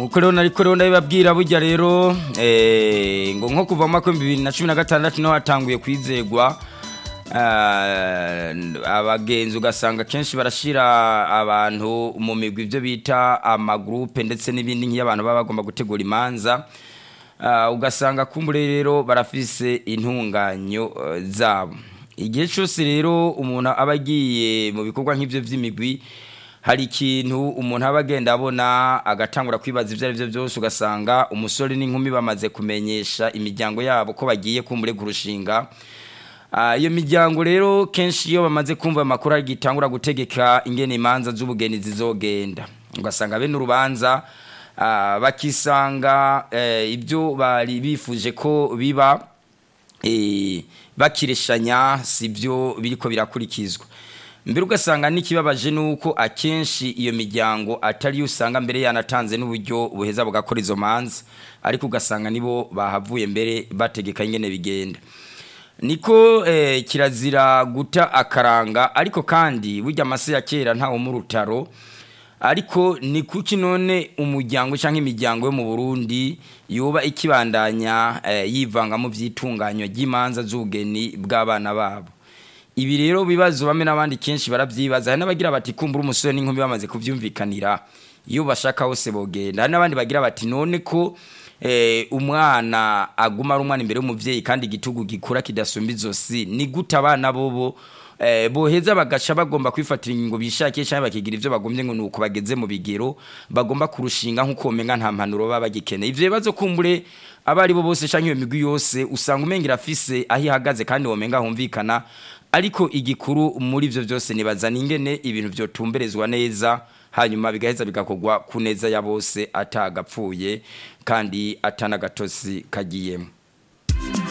nuko rero nariko rero ndabibabwira burya rero eh, ngo nko kuva mu mwaka w'ibihumbi bibiri na cumi na gatandatu niho hatanguye kwizegwa ah, abagenzi ugasanga kenshi barashira abantu mu migwi ibyo bita amagrupe ndetse n'ibindi nk'iyo abantu baba bagomba gutegura imanza Ah, ugasanga kumbure rero barafise intunganyo eh, zabo igihe cyose rero umuntu aba agiye mu bikorwa nk'ibyo by'imigwi hari ikintu umuntu aba agenda abona agatangura kwibaza ibyo ari byo byose ugasanga umusore n'inkumi bamaze kumenyesha imiryango yabo ko bagiye kumbure kurushinga Ah, iyo miryango rero kenshi iyo bamaze kumva amakuru agitangura gutegeka ingene imanza z'ubugeni zizogenda ugasanga bene urubanza ah, bakisanga eh, ibyo bari bifuje ko biba eh, bakireshanya sibyo biriko birakurikizwa mbere ugasanga n'ikibabaje nuko akenshi iyo miryango atari usanga mbere yanatanze n'uburyo buheza bugakora izo manza ariko ugasanga nibo bahavuye mbere bategeka ingene bigenda niko eh, kirazira guta akaranga ariko kandi burya amase ya kera ntawo mu rutaro ariko ni kuki none umuryango cyangwa imiryango yo mu Burundi yoba ikibandanya eh, yivanga mu byitunganywa ry'imanza z'ubugeni bw'abana babo ibi rero bibazo bamwe n'abandi kenshi barabyibaza hari n'abagira bati kumbura umusore n'inkumi bamaze kubyumvikanira iyo bashaka hose bogenda hari n'abandi bagira bati none ko eh, umwana aguma ari umwana imbere y'umuvyeyi kandi igitugu gikura kidasumba izosi ni gute abana bobo eh, boheza bagaca bagomba kwifatira ingingo bishakiye cyangwa bakigira ivyo bagombye ngo nuko bageze mu bigero bagomba kurushinga nk'uko womenga nta mpanuro baba bagikeneye ivyo bibazo kumbure aba ari bo bose canke iyo migwi yose usanga umenga irafise aho ihagaze kandi womenga humvikana ariko igikuru muri ivyo byose nibazana ingene ibintu vyotumberezwa neza hanyuma bigaheza bigakorwa ku neza ya bose atagapfuye kandi atanagatosi kagiyemo